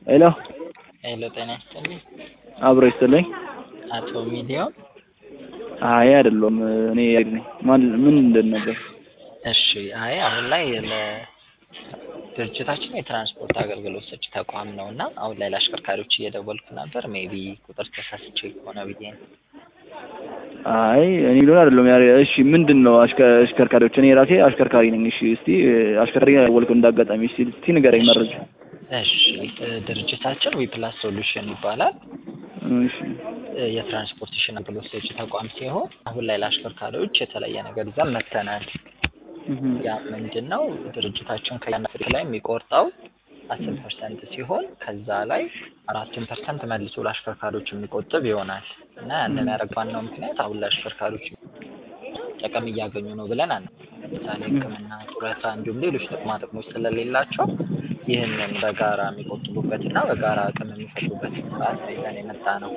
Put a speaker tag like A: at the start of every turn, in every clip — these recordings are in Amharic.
A: ሄሎ
B: ሄሎ ጤና ይስጥልኝ።
A: አብሮ ይስጥልኝ።
B: አቶ ሚሊዮን
A: አይ አይደለም፣ እኔ ያሬድ ነኝ። ማን ምን እንደን ነበር?
B: እሺ። አይ አሁን ላይ ለድርጅታችን የትራንስፖርት አገልግሎት ሰጪ ተቋም ነው እና አሁን ላይ ለአሽከርካሪዎች እየደወልኩ ነበር። ሜቢ ቁጥር ተሳስቼ ከሆነ ብዬ ነው።
A: አይ እኔ ሊሆን አይደለም። ያሬ እሺ፣ ምንድን ነው አሽከ- አሽከርካሪዎች? እኔ ራሴ አሽከርካሪ ነኝ። እሺ፣ እስቲ አሽከርካሪ ያወልኩ እንዳጋጣሚ እስቲ እስቲ ንገረኝ መረጃ።
B: እሺ። ድርጅታችን ዊፕላስ ሶሉሽን ይባላል።
A: እሺ
B: የትራንስፖርቴሽን አገልግሎት ሰጪ ተቋም ሲሆን አሁን ላይ ለአሽከርካሪዎች የተለየ ነገር ይዘን መጥተናል።
A: እህ
B: ያ ምንድን ነው ድርጅታችን ከያናፍሪክ ላይ የሚቆርጠው አስር ፐርሰንት ሲሆን ከዛ ላይ አራቱን ፐርሰንት መልሶ ለአሽከርካሪዎች የሚቆጥብ ይሆናል እና ያንን ያደረግ ዋናው ምክንያት አሁን ለአሽከርካሪዎች ጥቅም እያገኙ ነው ብለን አና ለምሳሌ ሕክምና፣ ጡረታ እንዲሁም ሌሎች ጥቅማ ጥቅሞች ስለሌላቸው ይህንን በጋራ የሚቆጥቡበት እና በጋራ አቅም የሚፈጥሩበት ስርዓት ነው ይዘን የመጣ ነው።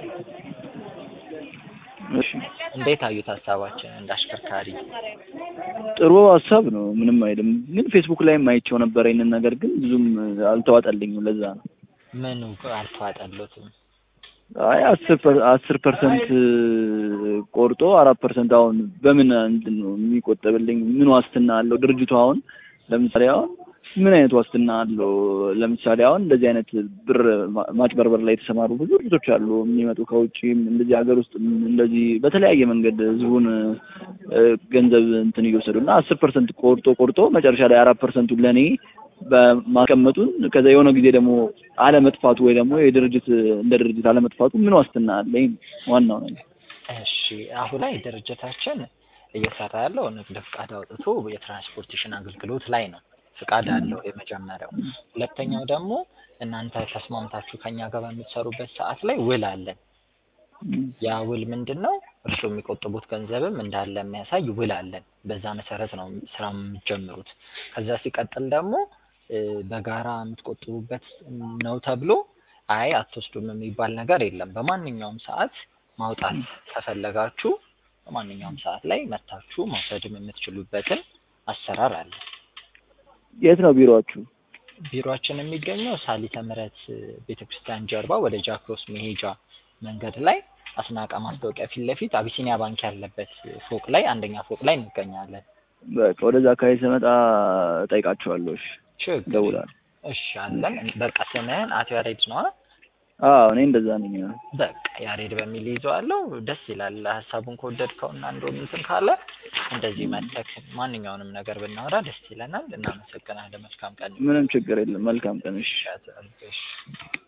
A: እሺ
B: እንዴት አዩት ሀሳባችን እንደ አሽከርካሪ?
A: ጥሩ ሀሳብ ነው። ምንም አይልም። ግን ፌስቡክ ላይም አይቼው ነበር ይሄንን ነገር ግን ብዙም አልተዋጠልኝም። ለዛ ነው
B: ምኑ አልተዋጠሎትም?
A: አይ አስር ፐር- አስር ፐርሰንት ቆርጦ አራት ፐርሰንት አሁን በምን እንትን ነው የሚቆጠብልኝ? ምን ዋስትና አለው ድርጅቱ? አሁን ለምሳሌ አሁን ምን አይነት ዋስትና አለው? ለምሳሌ አሁን እንደዚህ አይነት ብር ማ- ማጭበርበር ላይ የተሰማሩ ብዙ ድርጅቶች አሉ የሚመጡ ከውጭም እንደዚህ ሀገር ውስጥ እንደዚህ በተለያየ መንገድ ህዝቡን እ፣ ገንዘብ እንትን እየወሰዱ እና አስር ፐርሰንት ቆርጦ ቆርጦ መጨረሻ ላይ አራት ፐርሰንቱን ለእኔ በማስቀመጡን ከዛ የሆነ ጊዜ ደግሞ አለመጥፋቱ ወይ ደግሞ የድርጅት እንደ ድርጅት አለመጥፋቱ ምን ዋስትና አለኝ? ዋናው ነገር
B: እሺ አሁን ላይ ድርጅታችን እየሰራ ያለው ንግድ ፍቃድ አውጥቶ የትራንስፖርቴሽን አገልግሎት ላይ ነው። ፍቃድ አለው የመጀመሪያው። ሁለተኛው ደግሞ እናንተ ተስማምታችሁ ከኛ ጋር በምትሰሩበት ሰዓት ላይ ውል አለን። ያ ውል ምንድን ነው? እርስዎ የሚቆጥቡት ገንዘብም እንዳለ የሚያሳይ ውል አለን። በዛ መሰረት ነው ስራ የምትጀምሩት። ከዛ ሲቀጥል ደግሞ እ፣ በጋራ የምትቆጥቡበት ነው ተብሎ አይ አትወስዱም የሚባል ነገር የለም። በማንኛውም ሰዓት ማውጣት ከፈለጋችሁ በማንኛውም ሰዓት ላይ መታችሁ መውሰድም የምትችሉበትን አሰራር አለ።
A: የት ነው ቢሮአችሁ?
B: ቢሮአችን የሚገኘው ሳሊተ ምሕረት ቤተክርስቲያን ጀርባ ወደ ጃክሮስ መሄጃ መንገድ ላይ አስናቀ ማስታወቂያ ፊት ለፊት አቢሲኒያ ባንክ ያለበት ፎቅ ላይ አንደኛ ፎቅ ላይ እንገኛለን።
A: በቃ ወደዛ አካባቢ ስመጣ እጠይቃቸዋለሁ። እሺ
B: ችግር
A: እደውላለሁ።
B: እሺ አለን። በቃ ስምህን አቶ ያሬድ ነዋ።
A: አዎ እኔ እንደዛ ነኝ።
B: በቃ ያሬድ በሚል ይዘዋለሁ። ደስ ይላል። ሀሳቡን ከወደድከውና እንደውም እንትን ካለ እንደዚህ መተክ ማንኛውንም ነገር ብናወራ ደስ ይለናል። እናመሰግናለን። መልካም ቀን
A: ምንም ችግር የለም። መልካም ቀን። እሺ
B: ይሻት